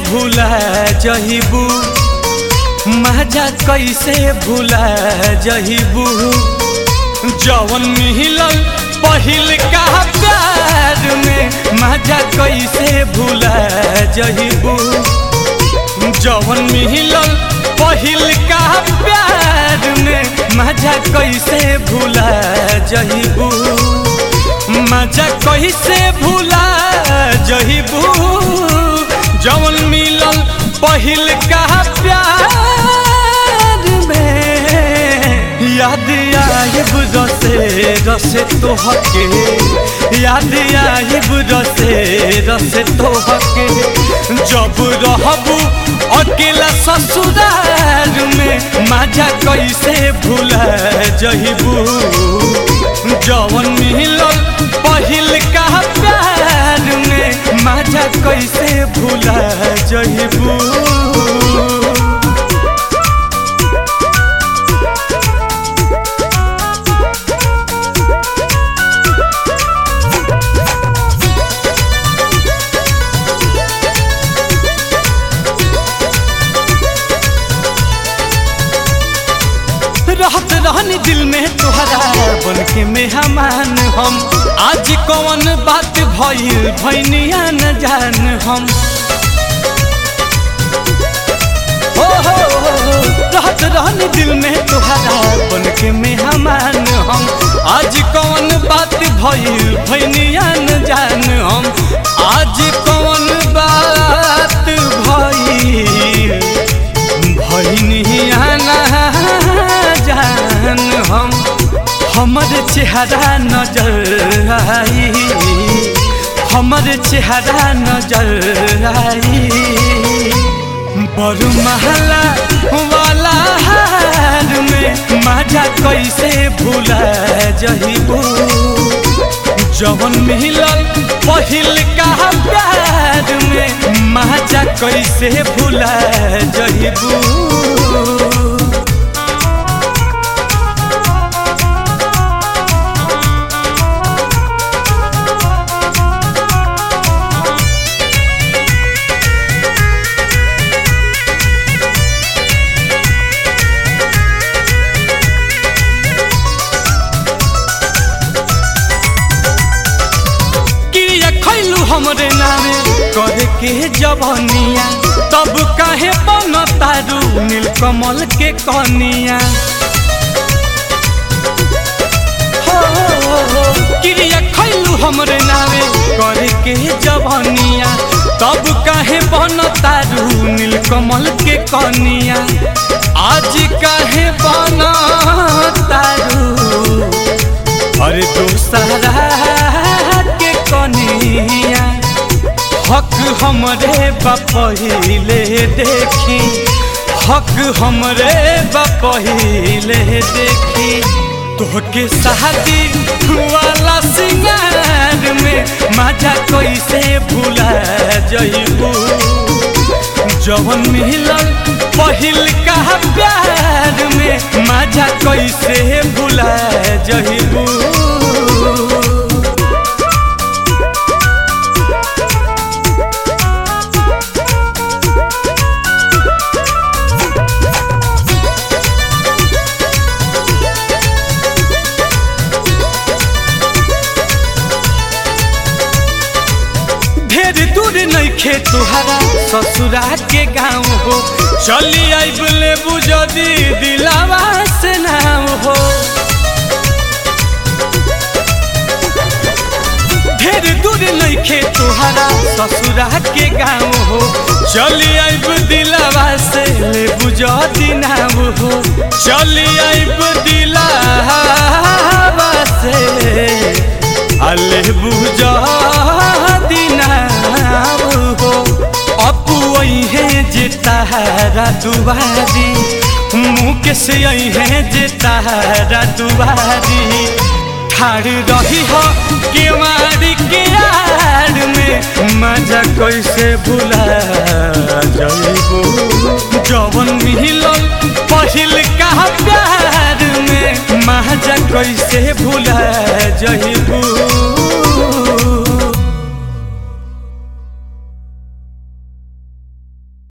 भूला जहिबू मजा कैसे भूला जहिबू जवन मिलल पहिल का प्यार में मजा कैसे भूला जहिबू जवन मिलल पहिल का प्यार में मजा कैसे भूला जहिबू मजा कैसे भूला जहिबू जवन मिलल पहिल का प्यार में याद आइब रसे रसे तोहके याद आइब रसे रसे तोहके जब रहबू अकेला ससुराल में मजा कैसे भूला जहिबू जवन मिलल पहिल का प्यार में मजा कैसे भूला जहिबू रहत रहनी दिल में तुहरा बन के मेहमान हम आज कौन बात भइल भैनिया न जान हम हो हो हो, रहत रहनी दिल में तुहरा बन के मेहमान हम आज कौन बात भइल भैनिया न जान हम आज कौन बात भइल भैनिया न जान हम हमर चेहरा नजर आई हमर चेहरा नजर आई बड़ महला वाला हार में मजा कैसे भूला जहिबू जवन मिलल पहिल का प्यार में मजा कैसे भूला जहिबू क्रिया खैलू हमरे नामे करे के जवनिया तब काहे बन तारू नीलकमल के कनिया हो, हो, हो, क्रिया खैलू हमरे नामे करे के जवनिया तब काहे बन तारू नीलकमल के कनिया आज काहे बन तारू अरे दूसरा के कनिया हक हमरे बपहिले देखी हक हमरे बपहिले देखी तोहके शादी वाला सिंगार में मजा कैसे भूला जइबू जवन मिलल पहिल का प्यार में मजा कैसे भूला जइबू ढेर दूर नइखे तुहरा ससुरा के गाँव हो चली आइब लेबू जदी दिलावा से नाम हो ढेर दूर नइखे तुहरा ससुरा के गाँव हो चली आइब दिलावा से लेबू जदी नाम हो चली आइब दिलावा से अले बुझा दिनाब हो अपू है जे तारा दुबारी मुँह से है जे तारा दुबारी ठाड़ रही हो केवाड़ी के आड़ में मजा कैसे भुला जइबू जवन मिलल पहिल का प्यार में मजा कैसे भुला